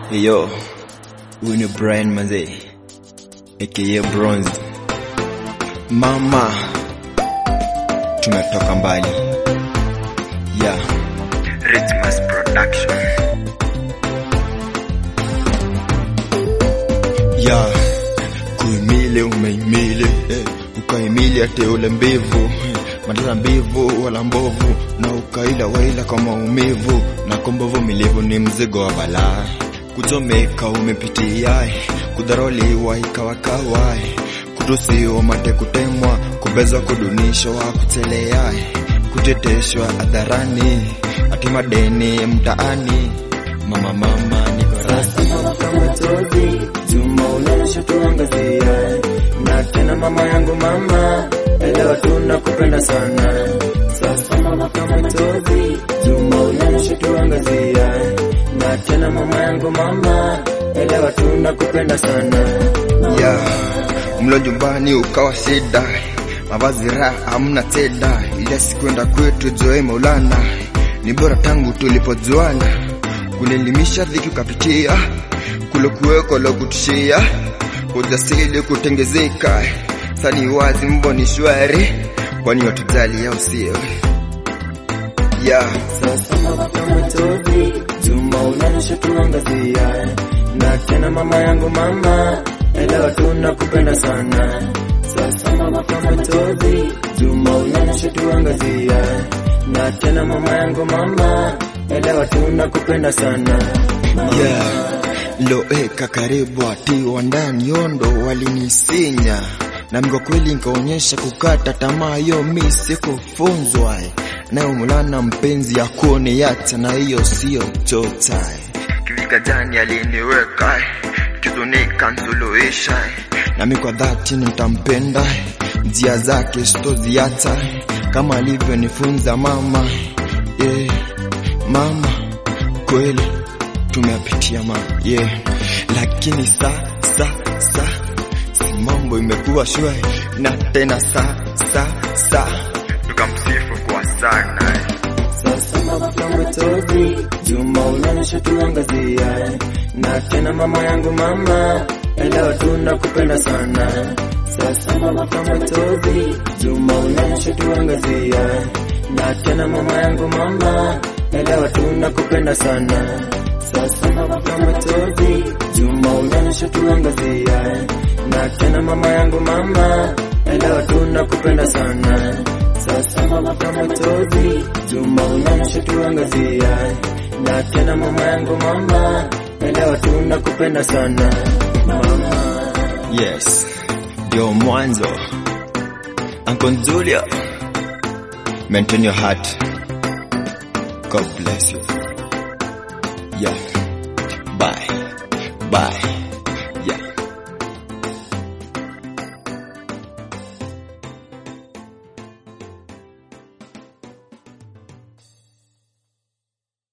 Yo, huyu ni Brian Mazee aka Bronze. Mama, tumetoka mbali. Yeah, Ritmas Production. Yeah, kuimile umeimile eh, ukaimile ate ule mbivu eh, madala mbivu wala mbovu na ukaila waila kwa maumivu na kombovu milivu ni mzigo wa balaa kuchomeka umepitia kudharauliwa ikawakawa kutusiwa mate kutemwa kubezwa kudunishwa kutelea kuteteshwa hadharani ati madeni mtaani mama mama niko Sasa mama kama tozi Juma unaonyesha tuangazia na tena mama yangu mama elewa tunakupenda sana Sasa mama kama tozi Juma unaonyesha tuangazia na tena mama yangu mama elewa tunakupenda sana ya mlo nyumbani ukawa shida mavazi raha hamna teda ile sikwenda kwetu joe maulana ni bora tangu tulipojuana kunelimisha dhiki ukapitia kulokuweko lokutishia ujasili kutengezeka sani wazi mboni shwari kwani watujali au sio ya Sasa mama kama tozi Juma unaonyesha tuangazia na tena mama yangu mama elewa tunakupenda sana Sasa mama kama tozi Juma unaonyesha tuangazia na tena mama yangu mama elewa tunakupenda sana yeah. loeka karibu atiwa ndani yondo walinisinya na mgo kweli nkaonyesha kukata tamaa yo mi sikufunzwa nayo mulana mpenzi yakone yata na hiyo siyo tota kivikajani aliniweka kizunika nsuluhisha nami kwa dhati nitampenda njia zake sitoziata kama alivyonifunza mama yeah. mama kweli tumeyapitia ma yeah. lakini sa sa sa si mambo imekuwa shwari na tena sa sa sa tukamsifu kwa sana Sasa mama kama tozi Juma unaonyesha tuangazia na tena mama yangu mama elewa tunakupenda sana Sasa mama kama tozi Juma unaonyesha tuangazia na tena mama yangu mama elewa tunakupenda sana Sasa mama kama tozi Juma unaonyesha tuangazia na tena mama yangu mama elewa tunakupenda sana sasa mama kama tozi Juma unaonyesha tuangazia na tena mama yangu mama elewa tunakupenda sana mama yes ndio mwanzo Uncle Julia maintain your heart God bless you yeah bye bye